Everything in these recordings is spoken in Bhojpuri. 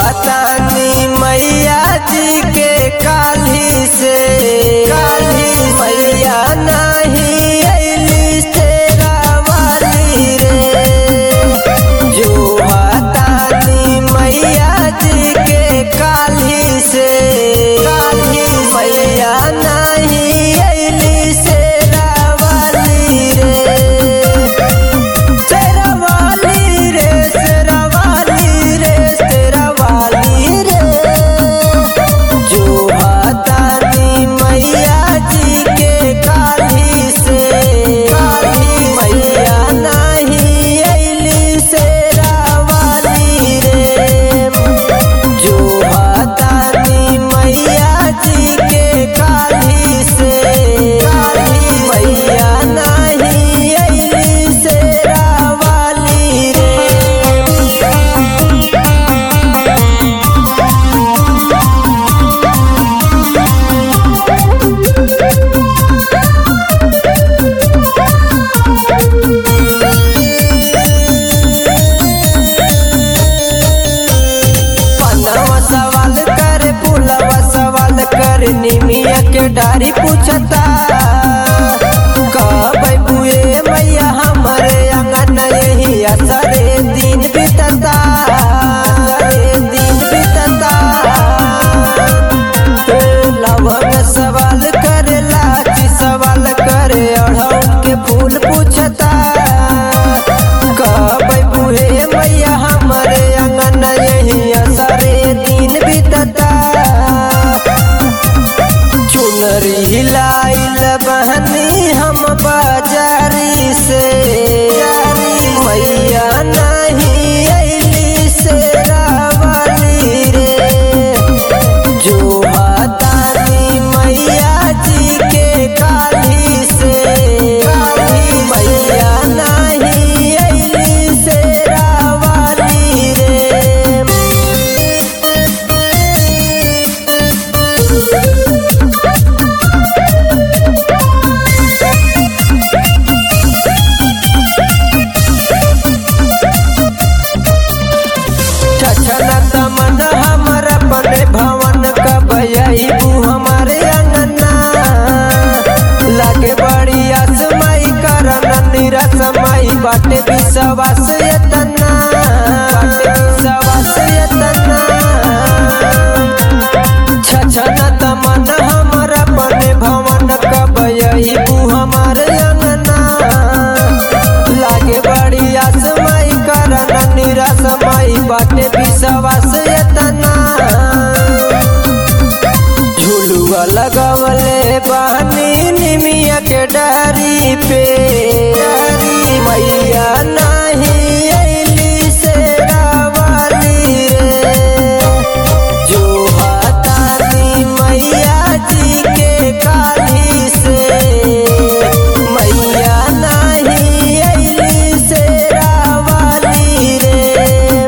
तानी मैया जी के काली से काली मैया नहीं अली तेरा वाली रे जो तानी मैया जी के काली से काली मैया नहीं अली तेरा वाली रे तेरा वाली रे तेरा वाली रे तेरा वाली रे जो तानी मैया जी के काली से काली मैया नहीं अली तेरा वाली रे जो तानी मैया जी के काली से काली मैया नहीं अली तेरा वाली रे पन्नवा सवाल करे पुलवा सवाल करे निमिया के डारी पूछता कब बुए मैया हमारे अंगन यही असरे दिन बीतता असरे दिन बीतता लवन सवाल करे लाची सवाल करे अढ़ौल के फूल पूछता कब बुहे मैया हमारे अंगन यही असरे दिन बीतता चुनरी हिलाइल बहनी हम बाजारी से मैया नहीं अली से रावली रे जो तानी मैया जी के काली से काली मैया नहीं अली से रावली रे छछन तमन हमर अपने भवन कब अबू हमारे अंगना लगे बड़ी असमई करन निरस मई बाटे विश्वास यतना बाटे विश्वास यतना छछन तमन हमर अपने भवन कब अबू हमारे अंगना लागे बड़ी आसमाई करन निरसमाई बाटे विश्वास यतना झुलुआ लगवले बानी निमिया के डारी पे डारी मैया नहीं अली से रावली रे जो तानी मैया जी के काली से मैया नहीं अली से रावली रे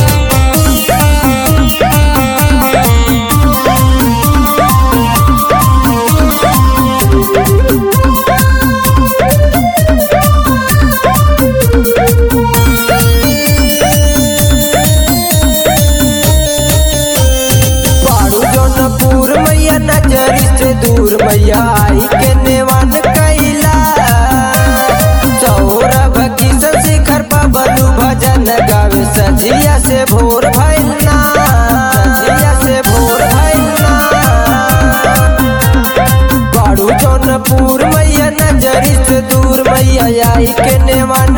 पाड़ू जौनपुर मैया नजरी से दूर मैया आई के नेवान कैला सौरभ किशन शिखर पबलू भजन गावे सजिया से भोर भैलना सजिया से भोर भैलना पाड़ू जौनपुर मैया नजरी से दूर मैया आई के नेवान